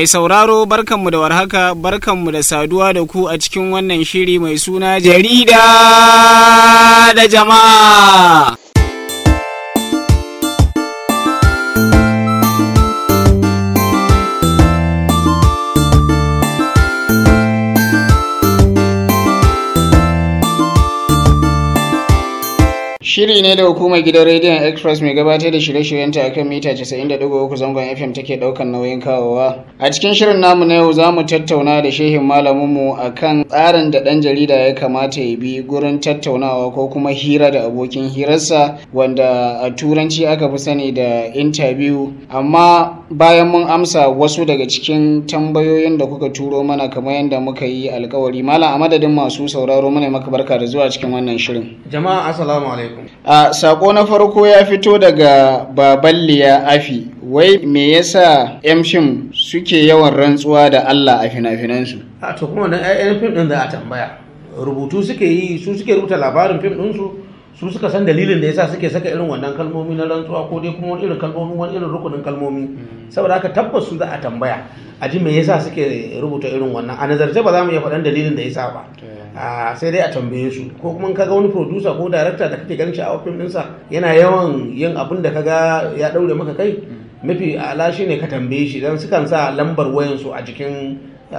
Mai sauraro barkanmu da warhaka barkanmu da saduwa da ku a cikin wannan shiri mai suna jarida da jama'a. Shiri ne da hukumar gidan rediyon Express mai gabatar da shirye-shiryenta a kan mita 90.3 zangon FM take daukan nauyin kawowa. A cikin shirin namu na yau za mu tattauna da shehin malaminmu a kan tsarin da ɗan jarida ya kamata ya bi gurin tattaunawa ko kuma hira da abokin hirarsa wanda a turanci aka fi sani da interview. Amma bayan mun amsa wasu daga cikin tambayoyin da kuka turo mana kamar yadda muka yi alkawari. Malam a madadin masu sauraro mana maka barka da zuwa cikin wannan shirin. Jama'a assalamu alaikum. A sako na farko ya fito daga Baballiya Afi, wai me yasa 'yan fim suke yawan rantsuwa da Allah a fina-finansu? A to kuma wannan ƴaƴan fim ɗin za a tambaya. Rubutu suke yi, su suke rubuta labarin fim ɗinsu, su suka san dalilin da yasa suke saka irin wannan kalmomi na rantsuwa ko dai kuma wani irin kalmomi wani irin rukunin kalmomi. Saboda haka tabbas su za a tambaya. A ji me yasa suke rubuta irin wannan. A nazarce ba za mu iya faɗan dalilin da yasa ba. a sai dai a tambaye su ko kuma kaga wani producer ko director da kake ganin sha'awar fim ɗinsa yana yawan yin abin da kaga ya ɗaure maka kai mafi ala shi ne ka tambaye shi don sukan sa lambar wayansu a jikin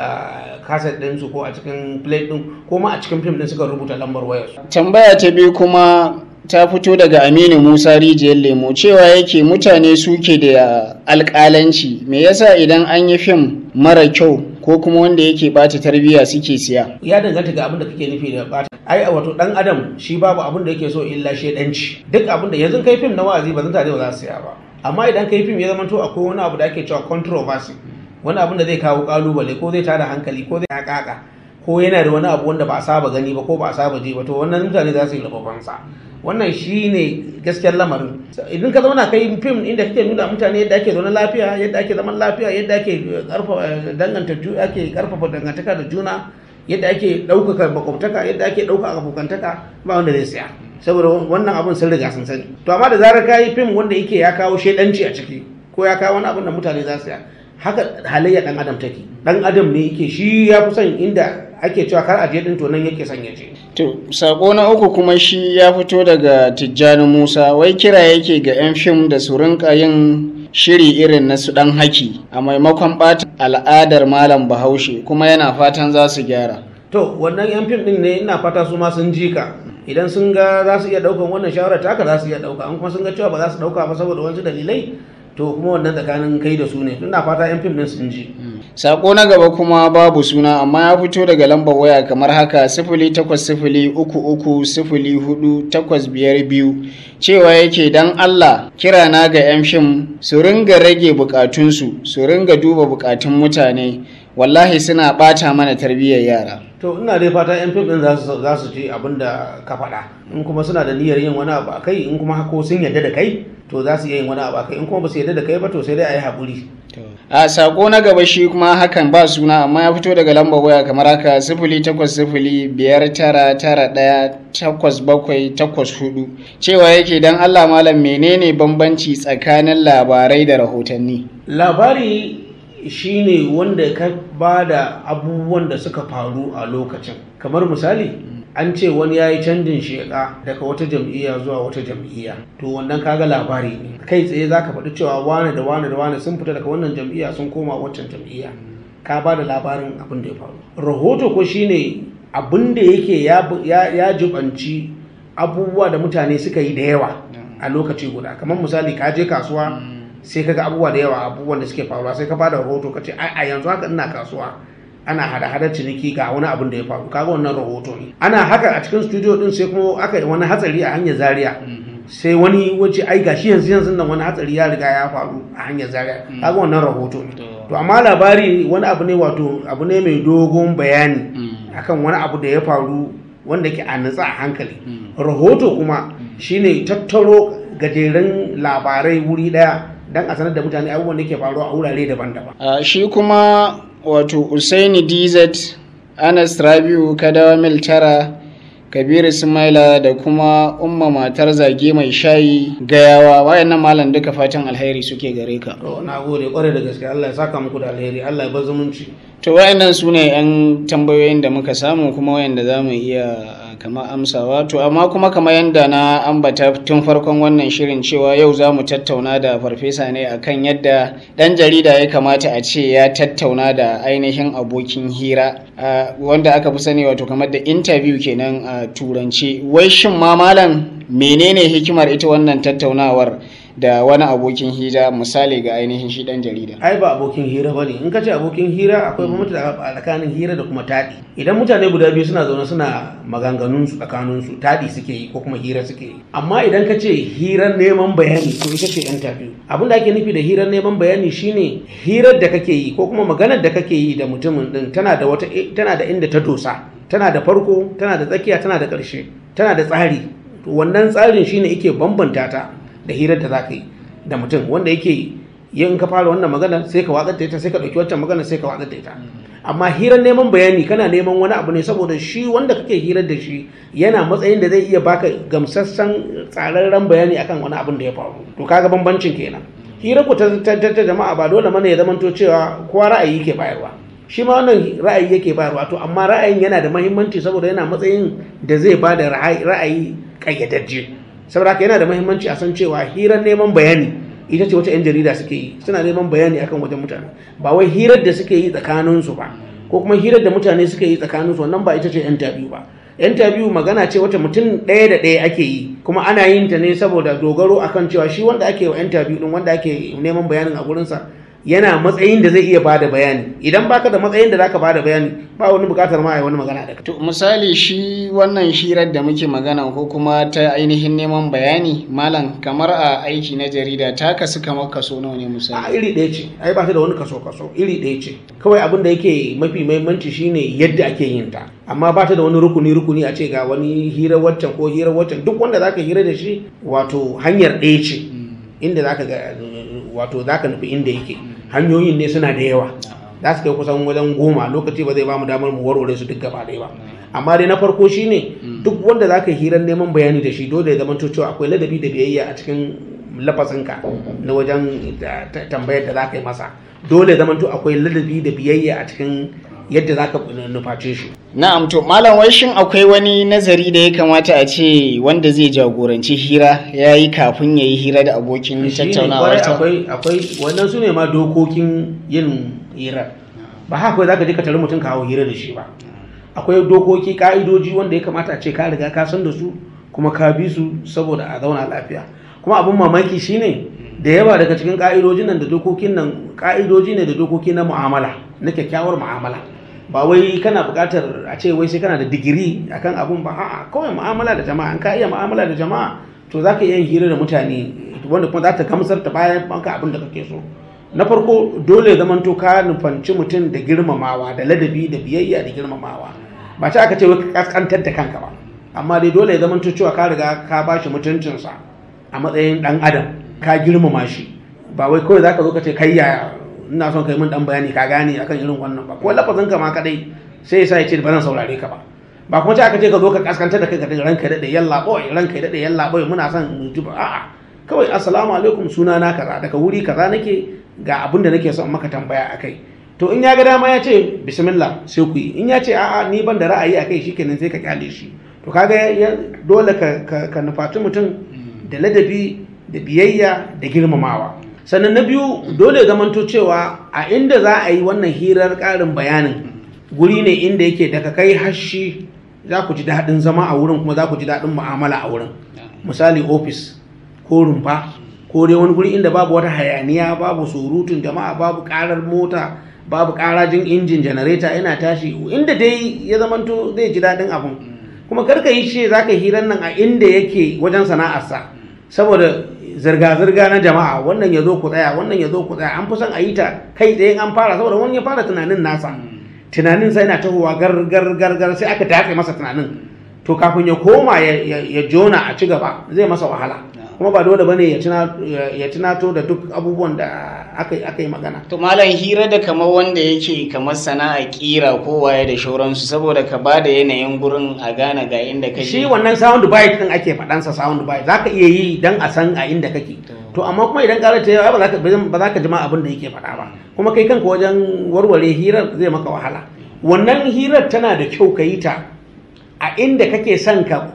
kaset ɗinsu ko a cikin plate ɗin ko ma a cikin fim ɗin suka rubuta lambar wayarsu. Tambaya ta biyu kuma ta fito daga Aminu Musa Rijiyar Lemo cewa yake mutane suke da alƙalanci me yasa idan an yi fim mara kyau ko kuma wanda yake bata tarbiyya suke siya ya danganta ga abin da kake nufi da bata ai a wato dan adam shi babu abin da yake so illa shedanci duk abin da yanzu kai fim na wa'azi ba zan tare ba za su siya ba amma idan kai fim ya zama to akwai wani abu da ake cewa controversy wani abin da zai kawo kalubale ko zai tada hankali ko zai hakaka ko yana da wani abu wanda ba a saba gani ba ko ba a saba ji ba to wannan mutane za su yi rababansa wannan shi ne gaskiyar lamarin idan ka zauna kai fim inda kake nuna mutane yadda ake zaune lafiya yadda ake zaman lafiya yadda ake karfafa danganta ake karfafa dangantaka da juna yadda ake ɗaukaka makwabtaka yadda ake ɗaukaka abokantaka ba wanda zai siya saboda wannan abun sun riga sun sani to amma da zarar ka yi fim wanda yake ya kawo shaidanci a ciki ko ya kawo wani abun da mutane za su siya haka halayya dan adam take dan adam ne yake shi ya fi son inda ake cewa kar a je din to nan yake son ya je To, sako na uku kuma shi ya fito daga Tijjani Musa, wai kira yake ga 'yan fim da su rinka yin shiri irin na su ɗan haki a maimakon ɓata al'adar Malam Bahaushe kuma yana fatan za su gyara. To, wannan 'yan fim ɗin ne ina fata su ma sun ji ka. Idan sun ga za su iya ɗaukan wannan shawarar taka za su iya ɗauka, an kuma sun ga cewa ba za su ɗauka ba saboda wasu dalilai, to kuma wannan tsakanin kai da su ne. Ina fata 'yan fim ɗin sun ji. Sako na gaba kuma babu suna amma ya fito daga lambar waya kamar haka sifili takwas sifili uku uku sifili hudu takwas biyar biyu cewa yake dan Allah kira na ga 'yan fim su ringa rage bukatunsu su ringa duba bukatun mutane wallahi suna bata mana tarbiyyar yara. To ina dai fata 'yan fim ɗin za su ji abin da ka faɗa in kuma suna da niyyar yin wani abu a kai in kuma ko sun yarda da kai to za su iya yin wani abu a kai in kuma ba su yarda da kai ba to sai dai a yi haƙuri. a sako na gaba shi kuma hakan ba suna amma ya fito daga lambar waya kamar haka sifili takwas sifili biyar tara tara ɗaya takwas bakwai takwas hudu cewa yake dan allah malam menene bambanci tsakanin labarai da rahotanni labari shine wanda ka ba da abubuwan da suka faru a lokacin kamar misali an ce wani ya yi canjin sheka daga wata jam'iyya zuwa wata jam'iyya to wannan kaga labari ne kai tsaye za ka faɗi cewa wane da wane da wane sun fita daga wannan jam'iyya sun koma waccan jam'iyya ka ba da labarin abin da ya faru rahoto ko shine abin da yake ya jibanci abubuwa da mutane suka yi da yawa a lokaci guda kamar misali ka je kasuwa sai kaga abubuwa da yawa abubuwan da suke faruwa sai ka ba da rahoto ka ce a yanzu haka ina kasuwa ana hada-hadar ciniki ga wani abin da ya faru kaga wannan rahoto ne ana haka a cikin studio din sai kuma aka yi wani hatsari a hanyar zaria sai wani wace ai gashi yanzu yanzu nan wani hatsari ya riga ya faru a hanyar zaria kaga wannan rahoto ne to amma labari wani abu ne wato abu ne mai dogon bayani akan wani abu da ya faru wanda ke a nutsa a hankali rahoto kuma shine tattaro gajeren labarai wuri daya dan a sanar da mutane abubuwan da ke faruwa a wurare daban-daban shi kuma wato usaini dz anas rabiu kadawa mil tara kabiru sumaila da kuma umma matar zage mai shayi gayawa wayannan malam duka fatan alheri suke gare ka to na gode kwarai da gaske Allah ya saka muku da alheri Allah ya bar zumunci to wayannan su ne yan tambayoyin da muka samu kuma wayanda za mu iya kama amsawa to amma kuma kamar yadda na ambata tun farkon wannan shirin cewa yau za mu tattauna da farfesa ne akan yadda ɗan jarida ya kamata a ce ya tattauna da ainihin abokin hira wanda aka fi sani wato kamar da interview kenan a turanci wai shin ma malam menene hikimar ita wannan tattaunawar da wani abokin hira misali ga ainihin shi dan jarida ai ba abokin hira ba ne in ka ce abokin hira akwai bambanci tsakanin hira da kuma taɗi idan mutane guda biyu suna zaune suna maganganun su tsakanin su taɗi suke yi ko kuma hira suke yi amma idan ka ce hirar neman bayani to ita ce interview abin da ake nufi da hirar neman bayani shine hirar da kake yi ko kuma maganar da kake yi da mutumin din tana da wata tana da inda ta dosa tana da farko tana da tsakiya tana da ƙarshe tana da tsari to wannan tsarin shine yake bambanta ta da hirar da za ka yi da mutum wanda yake yin ka fara wannan magana sai ka watsar da ita sai ka ɗauki wancan magana sai ka watsar da ita amma hirar neman bayani kana neman wani abu ne saboda shi wanda kake hirar da shi yana matsayin da zai iya baka gamsassan tsararren bayani akan wani abin da ya faru to kaga bambancin kenan hirar ku ta jama'a ba dole mana ya zamanto cewa kowa ra'ayi ke bayarwa shi ma wannan ra'ayi yake bayarwa to amma ra'ayin yana da mahimmanci saboda yana matsayin da zai ba da ra'ayi ƙayyadajje saboda haka yana da mahimmanci a san cewa hirar neman bayani ita ce wata 'yan jarida suke yi suna neman bayani akan wajen mutane ba wai hirar da suke yi tsakaninsu ba ko kuma hirar da mutane suke yi tsakaninsu wannan ba ita ce interview ba interview magana ce wata mutum ɗaya da ɗaya ake yi kuma ana yin ta ne saboda dogaro akan cewa shi wanda ake wa interview din wanda ake neman bayanin a gurinsa yana matsayin da zai iya bada bayani idan baka da matsayin da zaka bada bayani ba wani bukatar ma wani magana da to misali shi wannan hirar da muke magana ko kuma ta ainihin neman bayani malam kamar a aiki na jarida ta kasu kamar kaso nawa ne a misali iri ɗaya ce ai ba ta da wani kaso kaso iri ɗaya ce kawai abin da yake mafi mahimmanci shine yadda ake yin ta amma ba ta da wani rukuni rukuni a ce ga wani hirar waccan ko hirar waccan duk wanda zaka hira da shi wato hanyar ɗaya ce inda zaka ga wato zaka nufi inda yake hanyoyin ne suna da yawa za su kai kusan wajen goma lokaci ba zai ba mu damar mu warware su duk gaba ɗaya ba amma dai na farko shine duk wanda za ka yi hirar neman bayani da shi dole ya zama cewa akwai ladabi da biyayya a cikin lafazinka na wajen tambayar da za ka yi masa dole ya zama akwai ladabi da biyayya a cikin yadda za ka nuface shi na'am to malam wai shin akwai wani nazari da ya kamata a ce wanda zai jagoranci hira ya yi kafin ya yi hira da abokin Shi ne, tattaunawa kwarai ta akwai akwai wannan su ne ma dokokin yin hira ba haka kawai zaka je ka tare mutum ka hawo hira da shi ba akwai dokoki ka'idoji wanda ya kamata a ce ka riga ka san da su kuma ka bi su saboda a zauna lafiya kuma abin mamaki shine da yawa daga cikin ka'idojin nan da dokokin nan ka'idoji ne da dokoki na mu'amala na kyakkyawar mu'amala ba wai kana buƙatar a ce wai sai kana da digiri akan abun ba a'a kawai mu'amala da jama'a in ka iya mu'amala da jama'a to za ka iya yin hira da mutane wanda kuma za ta gamsar ta bayan banka abin da kake so na farko dole ya zamanto ka nufanci mutum da girmamawa da ladabi da biyayya da girmamawa ba ta aka ce wai ka kaskantar da kanka ba amma dai dole ya zamanto cewa ka riga ka ba shi mutuncinsa a matsayin dan adam ka girmama shi ba wai kawai zaka zo ka ce kai ya ina son kai min dan bayani ka gane akan irin wannan ba ko lafazin ka ma kadai sai ya sa ya ce ba zan saurare ka ba ba kuma ce aka ce ka zo ka kaskantar da kai ka daga ranka daɗe yalla boy ranka daɗe yalla boy muna son mu ji ba a'a kawai assalamu alaikum suna na kaza daga wuri kaza nake ga abin da nake son maka tambaya akai to in ya ga dama ya ce bismillah sai ku yi in ya ce a'a ni ban da ra'ayi akai shikenan sai ka kyale shi to kaga ya- dole ka ka, ka nufaci mutum da ladabi da biyayya da girmamawa sannan na biyu dole ya zamanto cewa a inda za a yi wannan hirar ƙarin bayanin guri ne inda yake daga kai hashi za ku ji daɗin zama a wurin kuma za ku ji daɗin mu'amala a wurin misali ofis ko rumfa ko dai wani guri inda babu wata hayaniya babu surutun jama'a babu ƙarar mota babu ƙarajin injin janareta yana tashi inda dai ya zamanto zai ji daɗin abun kuma karka yi ce za ka hirar nan a inda yake wajen sana'arsa saboda zirga-zirga na jama'a wannan ya zo ku tsaya wannan ya zo ku tsaya an fi son a yi ta kai tsaye an fara saboda wani ya fara tunanin nasa tunanin sai na tahowa gar gar gar gar sai aka dafe masa tunanin to kafin ya koma ya, ya, ya jona a ci gaba zai masa wahala kuma ba dole bane ya tuna ya tunato da duk abubuwan da aka aka yi magana to malam hira da kamar wanda yake kamar sana'a kira ko waye da shauransu saboda ka ba da yanayin gurin a gane ga inda kake shi wannan sound bite din ake faɗansa sound bite zaka iya yi dan a san a inda kake to amma kuma idan ƙara ta yawa ba za ka ba za ka jima abin da yake faɗa ba kuma kai kanka wajen warware hirar zai maka wahala wannan hirar tana da kyau ka yi ta a inda kake son ka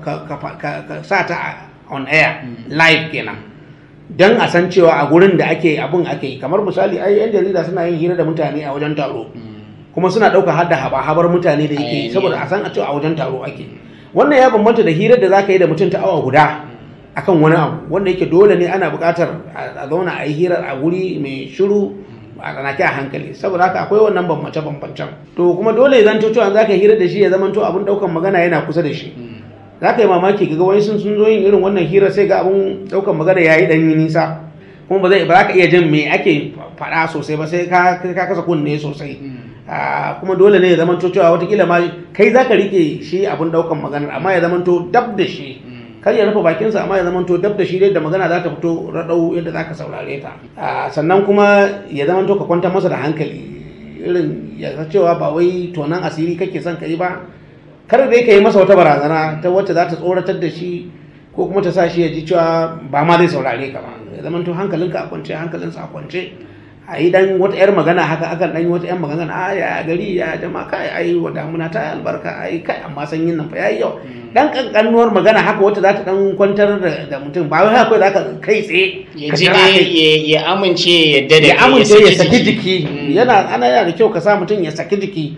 sa ta on air live kenan don a san cewa a gurin da ake abin ake yi kamar misali ai yan jarida suna yin hira da mutane a wajen taro kuma suna ɗauka hada haba-habar mutane da yake saboda a san a cewa a wajen taro ake wannan ya bambanta da hirar da za ka yi da mutum ta awa guda akan wani abu wanda yake dole ne ana buƙatar a zauna a yi hirar a wuri mai shiru a tsanake a hankali saboda haka akwai wannan bambance bambancen to kuma dole ya zanto cewa za ka hira da shi ya zama to abin ɗaukan magana yana kusa da shi za ka yi mamaki ga wani sun sun zo yin irin wannan hira sai ga abin ɗaukan magana ya yi ɗan yi nisa kuma ba zai ba za ka iya jin me ake faɗa sosai ba sai ka kasa kunne sosai kuma dole ne ya zama to cewa watakila ma kai za ka rike shi abin ɗaukan magana amma ya zama to dab da shi kar ya rufe bakinsa amma ya zama to dab da shi da magana za ta fito raɗau yadda za ka saurare ta sannan kuma ya zama to ka kwantar masa da hankali irin ya cewa ba wai tonan asiri kake son ka yi ba kar dai ka yi masa wata barazana ta wacce za ta tsoratar da shi ko kuma ta sa shi ya ji cewa ba ma zai saurare ka ba ya zama to hankalinka a kwance hankalinsa a kwance a yi dan wata yar magana haka akan dan yi wata yar magana a ya gari ya jama kai ai wa damuna ta albarka ai kai amma sanyin nan fa yayi yau dan kankanuwar magana haka wata za ta dan kwantar da mutum ba wai haka za ka kai tsaye ya ji ya amince ya yadda da ya amince ya saki jiki yana ana yana da kyau ka sa mutum ya saki jiki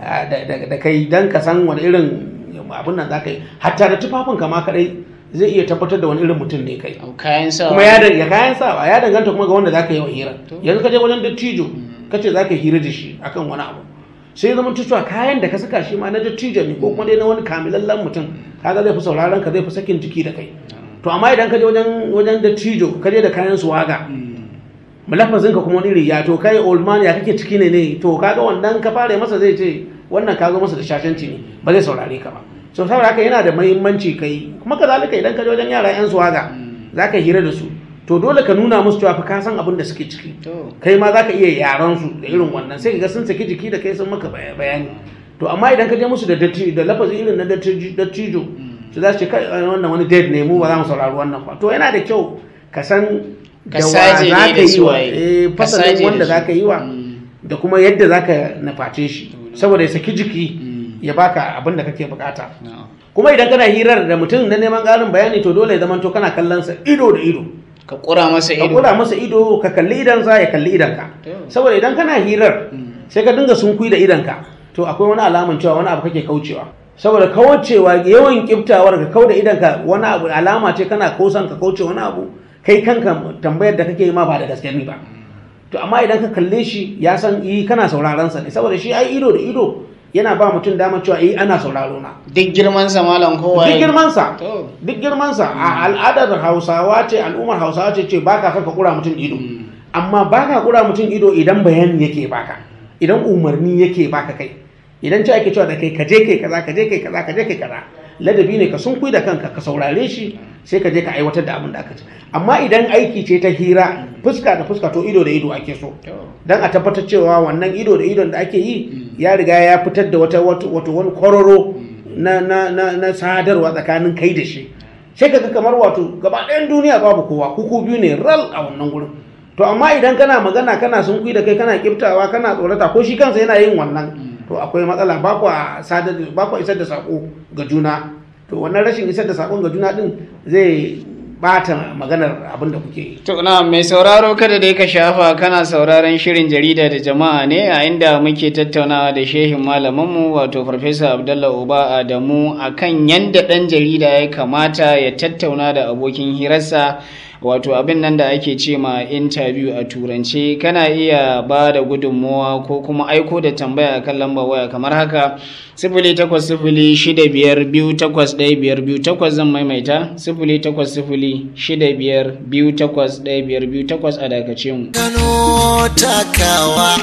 da kai dan ka san wani irin abin nan za ka yi hatta da tufafin kama kadai zai iya tabbatar da wani irin mutum ne kai kayan sawa kuma ya ya kayan sawa ya danganta kuma ga wanda zaka yi wa hira yanzu ka je wajen dattijo ka ce zaka hira da shi akan wani abu sai ya zama cewa kayan da ka saka shi ma na dattijo ne ko kuma dai na wani kamilallen mutum kaga zai fi sauraron ka zai fi sakin jiki da kai to amma idan ka je wajen wajen dattijo ka je da kayan suwaga mulafazin ka kuma wani riya to kai old man ya kake ciki ne ne to kaga wannan ka fara masa zai ce wannan ka zo masa da shashanci ne ba zai saurare ka ba so saboda haka yana da mahimmanci kai kuma kazalika idan ka je wajen yara yan suwaga za ka hira da su to dole ka nuna musu cewa fa ka san abin da suke ciki kai ma za ka iya yaran su da irin wannan sai ga sun saki jiki da kai sun maka bayani to amma idan ka je musu da datti da lafazi irin na dattijo su za su ce kai wannan wani dead ne mu ba za mu saurari wannan ba to yana da kyau ka san da wa za ka yi wa fasalin wanda za ka yi wa da kuma yadda za ka nuface shi saboda ya saki jiki ya baka abin da kake bukata kuma idan kana hirar da mutum na neman ƙarin bayani to dole ya zama to kana kallon sa ido da ido ka kura masa ka ido kura masa ido ka kalli idansa ya kalli idanka saboda idan kana hirar sai ka dinga sunkui da idanka to akwai wani alaman cewa wani abu kake kaucewa saboda kaucewa yawan kiftawar ka kau da idanka wani abu alama ce kana kosan ka kauce wani abu kai kanka tambayar da kake yi ma ba da gaske ne ba to amma idan ka kalle shi ya san yi kana sauraron sa ne saboda shi ai ido da ido yana ba mutum damar cewa eh ana sauraro na duk girman sa malam kowa duk girman sa To. duk girman sa a al'adar Hausawa ce al'ummar Hausawa ce ce baka saka kura mutum ido amma baka kura mutum ido idan bayani yake baka idan umarni yake baka kai idan ce ake cewa da kai kaje kai kaza kaje kai kaza kaje kai kaza ladabi ne ka sunkui da kanka ka saurare shi sai ka je ka aiwatar da abin da aka ce amma idan aiki ce ta hira fuska da fuska to ido da ido ake so dan a tabbatar cewa wannan ido da idon da ake yi ya riga ya fitar da wata wato wani kwararo na na na na sadarwa tsakanin kai da shi sai kaga kamar wato gaba ɗayan duniya babu kowa kuku biyu ne ral a wannan gurin to amma idan kana magana kana sunkui da kai kana kiftawa kana tsorata ko shi kansa yana yin wannan to akwai matsala ba ku sadar ba ku isar da sako ga juna to wannan rashin isar da sakon ga juna din zai bata maganar abin da kuke yi To na mai sauraro kada dai ka shafa kana sauraron shirin jarida da jama'a ne a inda muke tattaunawa da shehin malaminmu wato Farfesa Abdullah Uba Adamu akan yanda ɗan jarida ya kamata ya tattauna da abokin hirarsa wato abin nan da ake ce ma interview a turance kana iya ba da gudunmowa ko kuma aiko da tambaya kan lambar waya kamar haka sifili takwas sifili shida biyar biyu takwas ɗaya biyar biyu takwas zan maimaita sifili takwas sifili shida biyar biyu takwas ɗaya biyar biyu takwas a dakace mu. Kano takawa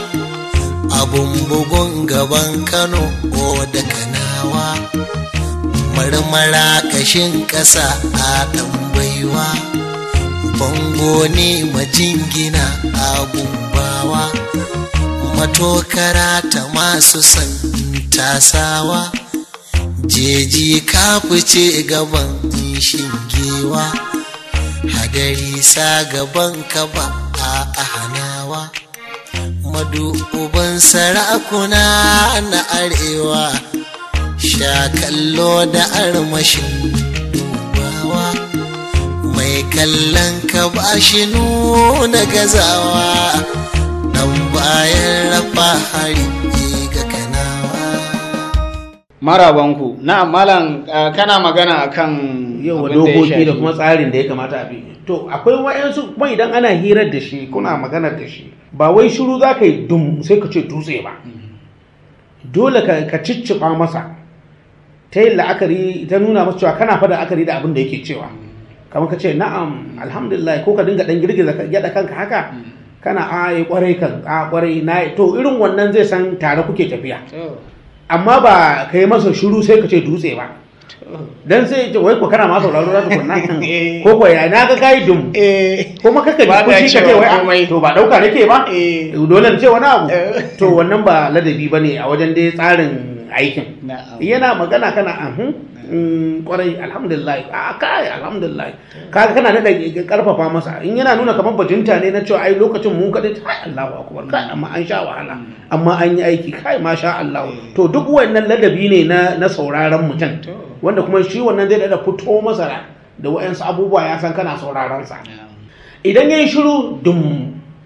abun bugun gaban Kano o da kanawa marmara kashin ƙasa a ɗan baiwa bango ne majingina abun bawa matokara ta masu san tasawa jeji ka fice gaban shingewa hadari sa gaban ka ba a hanawa madu uban sarakuna na arewa sha kallo da armashin dubawa mai kallon ka ba shi nuna gazawa dan bayan rafa hari ga kanawa marabanku na malam uh, kana magana akan yawa abin da ya dokoki da shafi- kuma tsarin da ya kamata a bi to akwai wa'yansu kuma idan ana hirar da shi kuna maganar da shi ba wai shiru za ka yi dum sai ka ce dutse ba dole ka ka cicciɓa masa ta yin la'akari ta nuna masa cewa kana fada la'akari da abin da yake cewa kamar ka ce na'am alhamdulillah ko ka dinga dan girgiza ka gyada kanka haka kana a yi kwarai kan a kwarai na yi." to irin wannan zai san tare kuke tafiya To, amma ba ka yi masa shiru sai ka ce dutse ba to. dan sai ya ce wai ko kana ma sauraro za ka kunna Eh. ko ko ya na ga kai dum eh kuma kaka ji Ba ka fushi ka ce cewa wai ah, komai. to ba dauka nake ba eh dole na ce wani abu Eh. to wannan ba ladabi bane a wajen dai tsarin aikin na'am yana magana kana ahun mm, kwarai alhamdulillah a kai alhamdulillah kaga kana da karfafa masa in yana nuna kamar bajinta ne na cewa ai lokacin mun kadai kai Allahu akbar kai amma an sha wahala amma an yi aiki kai masha Allah to duk wannan ladabi ne na na sauraron mutum To. wanda kuma shi wannan zai da fito masa da wa'ansu abubuwa ya san kana sauraron sa na'am. idan yayi shiru dum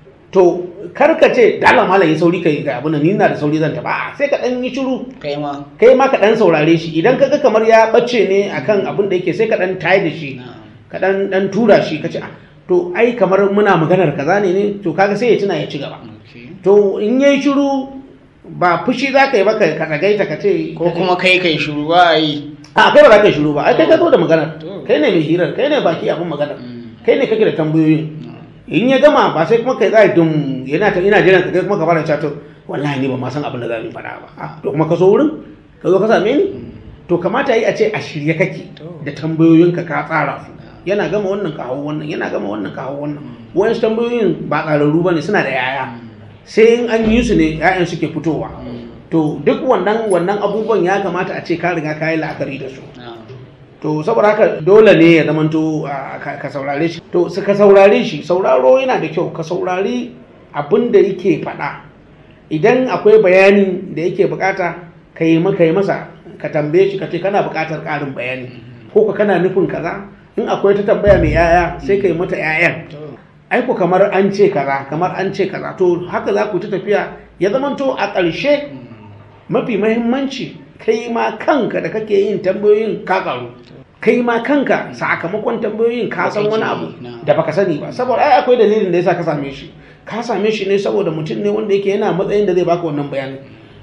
to karka ce da Allah malam yi sauri kai ga abin nan ni na da sauri zan taba A'a, sai ka dan yi shiru kai ma kai ma ka dan saurare shi idan kaga kamar ya bace ne akan abin da yake sai ka dan tayi da shi na'am. ka dan dan tura shi ka ce ah to ai kamar muna maganar kaza ne ne to kaga sai ya tuna ya ci gaba Okay. to in yayi shiru ba fushi za ka yi ba ka ka tsagaita ka ce ko kuma kai kai shiru ba a yi a kai ba za ka yi shiru ba ai kai ka zo da maganar To. kai ne mai hirar kai ne baki abin maganar Mm. kai ne kake da tambayoyin in ya gama ba sai kuma kai za dum yana ta ina jiran ka kai kuma ka fara cewa to wallahi ni ba ma san abin da za mu faɗa ba Ah, to kuma ka zo wurin ka zo ka same ni to kamata yi a ce a shirye kake To. da tambayoyinka ka tsara su yana gama wannan ka hau wannan yana gama wannan ka hau wannan wayansu tambayoyin ba tsararru bane suna da yaya sai in an yi su ne yayan suke fitowa to duk wannan wannan abubuwan ya kamata a ce ka riga ka yi la'akari da su na'am. to saboda haka dole ne ya zamanto a, ka ka saurare shi to su ka saurare shi sauraro yana da kyau ka saurari abin da yake faɗa idan akwai bayanin da yake bukata ka yi maka yi masa ka tambaye shi ka ce kana bukatar ƙarin bayani ko ka kana nufin kaza in akwai ta tambaya mai yaya sai ka yi mata yayan To, aiko kamar an ce kaza kamar an ce kaza to haka za ku ta tafiya ya zamanto a ƙarshe mafi mahimmanci kai ma kanka da kake yin tambayoyin ka karu kai ma kanka sakamakon tambayoyin ka san wani abu da baka sani ba saboda ai akwai dalilin da yasa ka same shi ka same shi ne saboda mutum ne wanda yake yana matsayin da zai baka wannan bayani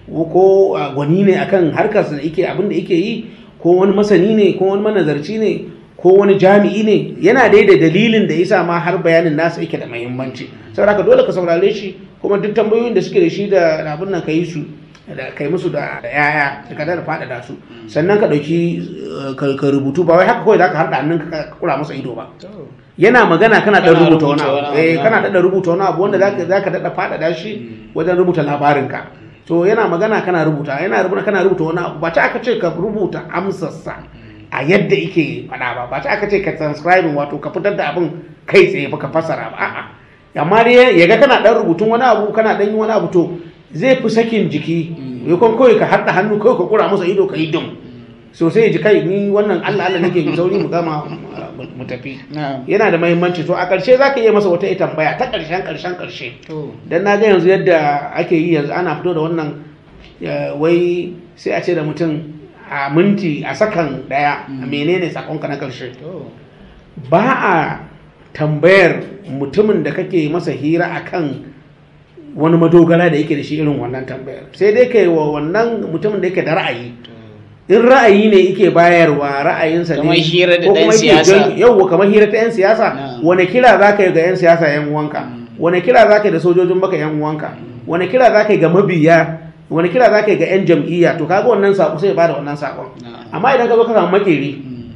ko ah, gwani ne akan harkar da yake abin da yake yi ko wani masani ne ko wani manazarci ne ko wani jami'i ne yana dai da dalilin da yasa ma har bayanin nasa yake da muhimmanci saboda haka dole ka saurare shi kuma duk tambayoyin da suke da shi da abin nan ka yi su da kai musu da da yaya da ka da faɗaɗa su sannan ka ɗauki eh, ka ka rubutu ba wai haka kawai za ka harda hannun ka kura masa ido ba to. yana magana kana Kana ɗan rubuta wani rubuta abu wani eh abu, kana na. daɗa rubuta wani abu wanda zaka zaka daɗa faɗaɗa shi wajen rubuta labarinka to yana magana kana rubuta yana rubuta kana rubuta wani abu ba ta aka ce ka rubuta amsarsa a yadda yake faɗa ba ba ta aka ce ka transcribing wato ka fitar da abin kai tsaye ba ka fassara ba a'a amma dai ya ga kana ɗan rubutun wani abu kana ɗan yi wani abu to zai fi sakin jiki ya kwan kawai ka haɗa hannu kawai ka kura masa ido ka yi dum so sai ya ji kai ni wannan allah allah nake yi sauri mu gama mu tafi Na'am. yana da mahimmanci to a ƙarshe za ka iya masa wata ita tambaya ta ƙarshen ƙarshen ƙarshe To, don na ga yanzu yadda ake yi yanzu ana fito da wannan eh, wai sai a ce da mutum a minti a sakan ɗaya a menene sakonka na ƙarshe to. ba a tambayar mutumin da kake masa hira akan wani madogara da yake da shi irin wannan tambayar sai dai kai wa wannan mutumin da yake da ra'ayi in ra'ayi ne yake bayarwa ra'ayinsa ne Kamar hira da ko ɗan kuma yake siyasa. jan- yauwa kamar hira ta 'yan siyasa Na'am. wane kira za ka yi ga 'yan siyasa 'yan uwanka wane kira za ka yi da sojojin baka 'yan uwanka wane kira za ka yi ga mabiya wane kira za ka yi ga 'yan jam'iyya to kaga wannan sako sai ya bada wannan sakon Na'am. amma idan ka zo ka samu makeri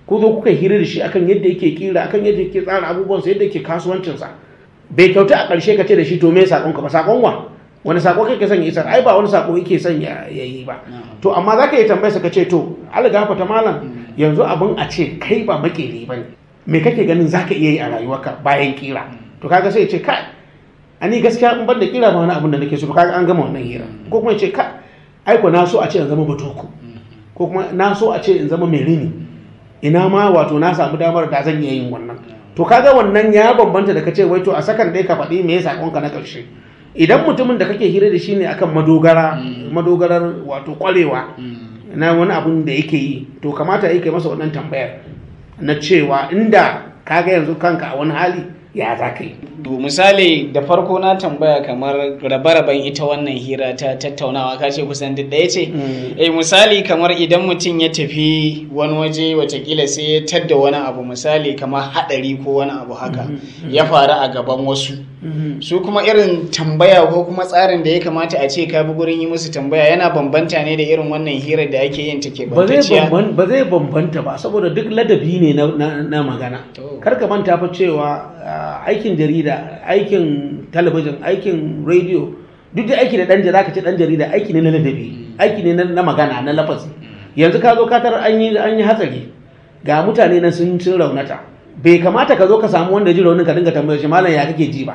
ko zo kuka hira da shi akan yadda yake kira akan yadda yake tsara abubuwansa yadda yake kasuwancinsa bai kyauta a ƙarshe ka ce da shi to me sakon ka ba sakon wa wani sako kake son ya isar ai ba wani sako yake son ya yi ba to amma za ka yi tambayar sa ka ce to algafa ta malam yanzu abin a ce kai ba makeri ba ne me kake ganin za ka iya yi a rayuwarka bayan kira to kaga sai ya ce kai ani gaskiya in ban da kira ba wani abin da nake so kaga an gama wannan hira ko kuma ya ce kai aiko na so a ce in zama batoko ko kuma na so a ce in zama mai rini ina ma wato na samu damar da zan iya yin wannan to kaga wannan ya bambanta da kace wai to a sakan dai ka faɗi me ya sakonka na ƙarshe idan mutumin da kake hira da shi ne akan madogara madogarar wato kwarewa na wani abun da yake yi to kamata yake masa wannan tambayar na cewa inda kaga yanzu kanka a wani hali ya za ka yi To misali da farko na tambaya kamar rabe-raben ita wannan hira ta tattaunawa ka ce kusan duk ɗaya ce? Eh misali kamar idan mutum ya tafi wani waje watakila sai ya tadda wani abu misali kamar haɗari ko wani abu haka ya faru a gaban wasu. Su kuma irin tambaya ko kuma tsarin da ya kamata a ce ka bi gurin yi musu tambaya yana bambanta ne da irin wannan hira da ake yin take ba zai bantacciya. bamban- ba zai bambanta ba saboda duk ladabi ne na, na, na magana To. kar ka manta fa cewa ah, aikin jarida aikin talabijin aikin rediyo duk da aiki da dan jarida ka ce dan jarida aiki ne na ladabi aiki ne na, na magana na lafazi yanzu ka zo ka tarar an yi an yi hatsari ga mutane nan sun sun raunata bai kamata ka zo ka samu wanda ji raunin ka dinga tambayar shi malam ya kake ji ba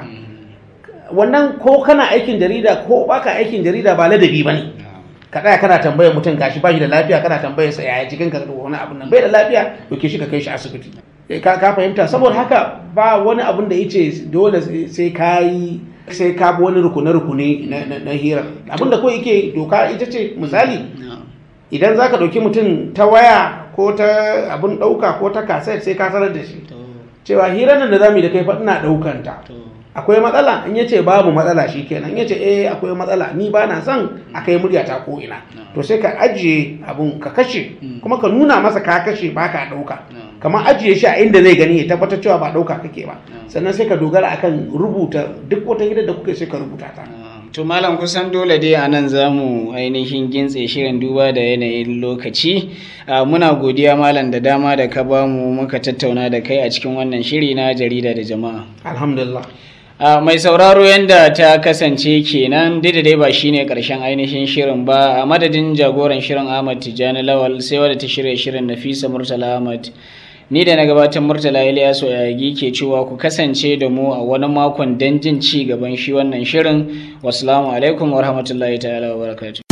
wannan ko kana aikin jarida ko baka aikin jarida ba ladabi bane ka tsaya kana tambayar mutum gashi ba shi da lafiya kana tambayar sa yaya jikin ka da wani abun nan bai da lafiya to ke shi ka kai shi asibiti Eh, ka ka fahimta saboda haka ba wani abun da yace dole sai- sai ka yi sai ka bi wani rukune rukune na na, na hira abin da kawai yake doka ita ce misali idan zaka dauki mutum ta waya ko ta abun dauka ko ta kaset sai ka sanar da shi cewa hirar nan da zamu yi da kai fa ina daukan ta akwai matsala in yace babu matsala shikenan in yace eh akwai matsala ni ba na son a kai murya ta ko ina to sai ka ajiye abun ka kashe kuma ka nuna masa ka kashe ba ka dauka kamar ajiye shi a inda zai gani ya tabbatar cewa ba dauka kake ba sannan sai ka dogara akan rubuta duk wata hidar da kuke sai ka rubuta ta To malam kusan dole dai a nan za mu ainihin gintse shirin duba da yanayin lokaci. Ah, Muna godiya malam da dama da ka bamu muka tattauna da kai a cikin wannan shiri na jarida da jama'a. alhamdulillah Ah, mai sauraro yadda ta kasance kenan dai da dai ba shine karshen ainihin shirin ba a madadin jagoran shirin Ahmad Tijjani Lawal sai wadda ta shirya shirin Nafisa Murtala Ahmad ni da na gabatar Murtala Ilyasu Yagi ke cewa ku kasance da mu a wani makon don jin ci gaban shi wannan shirin wassalamu alaikum wa rahmatullahi ta'ala wa barakatuh